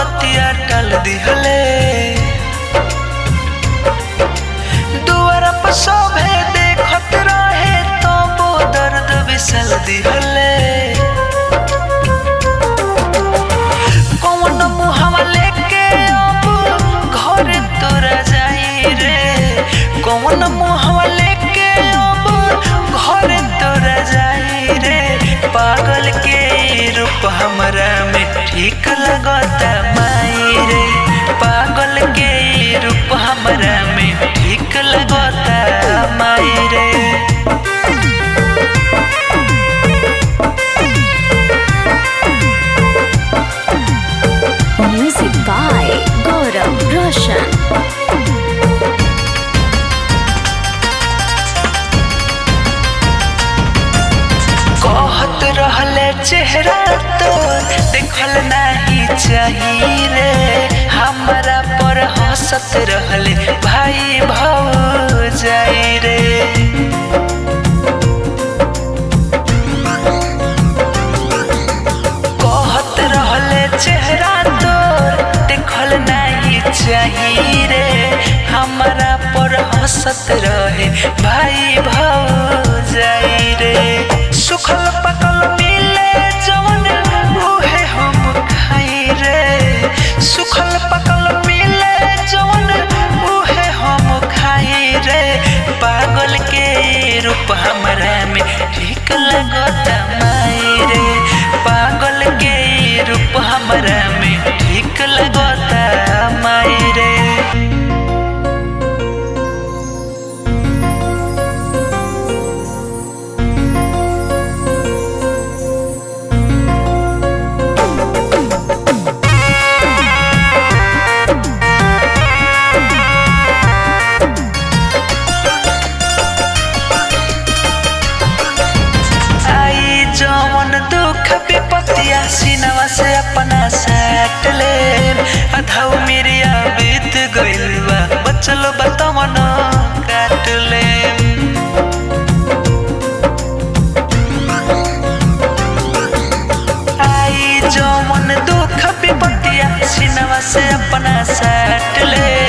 बतिया टल दिहले दुआरा पर शोभे देखत रहे तो वो दर्द बिसल दिहले कौन मुहवा लेके अब घर तोरा जाई रे कौन मुहवा लेके अब घर तोरा जाई रे पागल के रूप हमरा में ठीक लगता माई रे पागल के रूप हमरा में ठीक लगता माई रे Music by Gaurav Roshan. कहत रहले चेहरा तो देखल नहीं चाहिए रे हमरा पर हंसत रहले भाई भाव जाई रे कहत रहले चेहरा तोर देखल नहीं चाहिए रे हमरा पर हंसत रहे भाई भाव जाई रे सुखल पकल मिले जवन उहे हम खाई रे सुखल पकल मिले जवन उहे हम खाई रे पागल के रूप हमरा में ठीक लगता माई रे पागल के रूप हमरा में ठीक लगता माई रे आई जवन दुख विपत्तिया सिनवा से अपना साट ले अधाउ मेरिया बीत गइल बा बचल बतवन काट ले आई जवन दुख विपत्तिया सिनवा से अपना साट ले